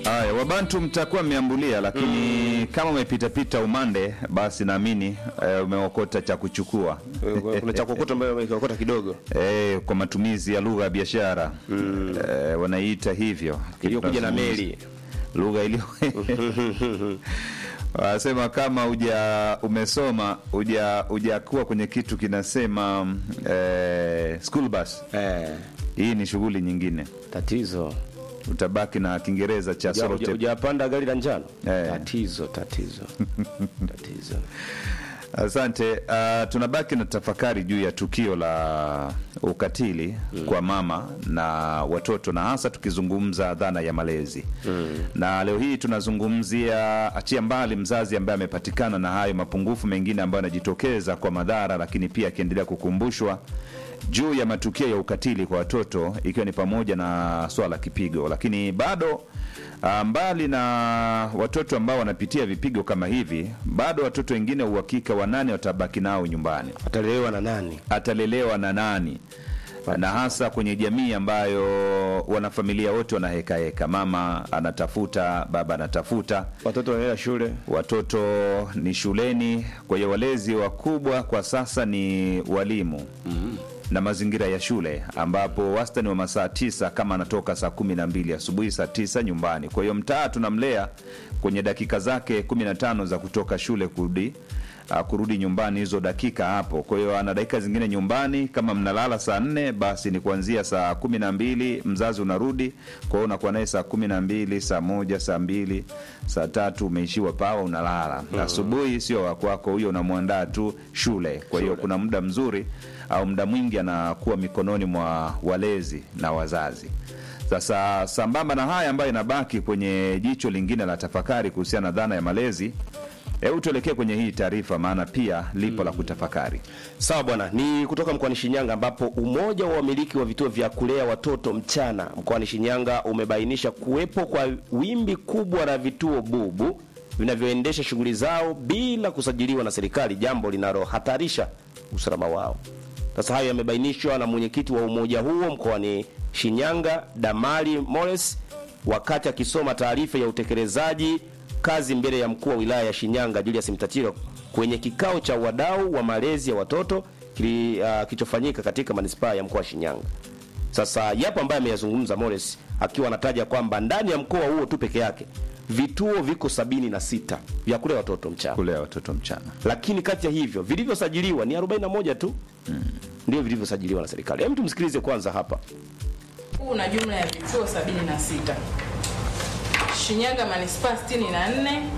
Haya, Wabantu mtakuwa mmeambulia, lakini kama umepitapita umande, basi naamini eh, umeokota cha kuchukua kuna cha kuokota ambayo umekiokota kidogo eh, kwa matumizi ya lugha ya biashara eh, wanaiita hivyo iliyokuja na meli lugha iliyo wanasema kama uja umesoma uja ujakuwa kwenye kitu kinasema eh, school bus. eh, Hii ni shughuli nyingine, tatizo utabaki na Kiingereza cha Uja- solo uja- tape. hujapanda gari la njano Eh. tatizo tatizo tatizo Asante. Uh, tunabaki na tafakari juu ya tukio la ukatili kwa mama na watoto, na hasa tukizungumza dhana ya malezi na leo hii tunazungumzia, achia mbali mzazi ambaye amepatikana na hayo mapungufu mengine ambayo yanajitokeza kwa madhara, lakini pia akiendelea kukumbushwa juu ya matukio ya ukatili kwa watoto, ikiwa ni pamoja na swala la kipigo, lakini bado Ah, mbali na watoto ambao wanapitia vipigo kama hivi, bado watoto wengine uhakika wa nani watabaki nao nyumbani, atalelewa na nani atalelewa na nani, na hasa kwenye jamii ambayo wanafamilia wote wanahekaheka, mama anatafuta, baba anatafuta, watoto wanaenda shule watoto ni shuleni. Kwa hiyo walezi wakubwa kwa sasa ni walimu na mazingira ya shule, ambapo wastani wa masaa tisa kama anatoka saa kumi na mbili asubuhi saa tisa nyumbani. Kwa hiyo mtaa tunamlea kwenye dakika zake kumi na tano za kutoka shule kurudi uh, kurudi nyumbani hizo dakika hapo. Kwa hiyo ana dakika zingine nyumbani. Kama mnalala saa nne, basi ni kuanzia saa kumi na mbili mzazi unarudi. Kwa hiyo unakuwa naye saa kumi na mbili, saa moja, saa mbili, saa tatu umeishiwa pawa, unalala. Asubuhi sio wakwako, huyo unamwandaa tu shule. Kwa hiyo kuna muda mzuri au muda mwingi anakuwa mikononi mwa walezi na wazazi. Sasa sambamba na haya ambayo inabaki kwenye jicho lingine la tafakari kuhusiana na dhana ya malezi, hebu tuelekee kwenye hii taarifa, maana pia lipo la kutafakari. Sawa bwana, ni kutoka mkoani Shinyanga ambapo umoja wa wamiliki wa vituo vya kulea watoto mchana mkoani Shinyanga umebainisha kuwepo kwa wimbi kubwa la vituo bubu vinavyoendesha shughuli zao bila kusajiliwa na serikali, jambo linalohatarisha usalama wao. Sasa hayo yamebainishwa na mwenyekiti wa umoja huo mkoani Shinyanga, Damali Mores, wakati akisoma taarifa ya utekelezaji kazi mbele ya mkuu wa wilaya ya Shinyanga Julius Mtatiro kwenye kikao cha wadau wa malezi ya watoto kili- ah, kilichofanyika katika manispaa ya mkoa wa Shinyanga. Sasa yapo ambaye ameyazungumza Morris akiwa anataja kwamba ndani ya mkoa huo tu peke yake vituo viko sabini na sita vya kulea watoto mchana, Kulea watoto mchana. lakini kati ya hivyo vilivyosajiliwa ni 41 tu ndio vilivyosajiliwa na serikali. Hebu tumsikilize kwanza hapa. Huu una jumla ya vituo 76. Shinyanga manispaa 64,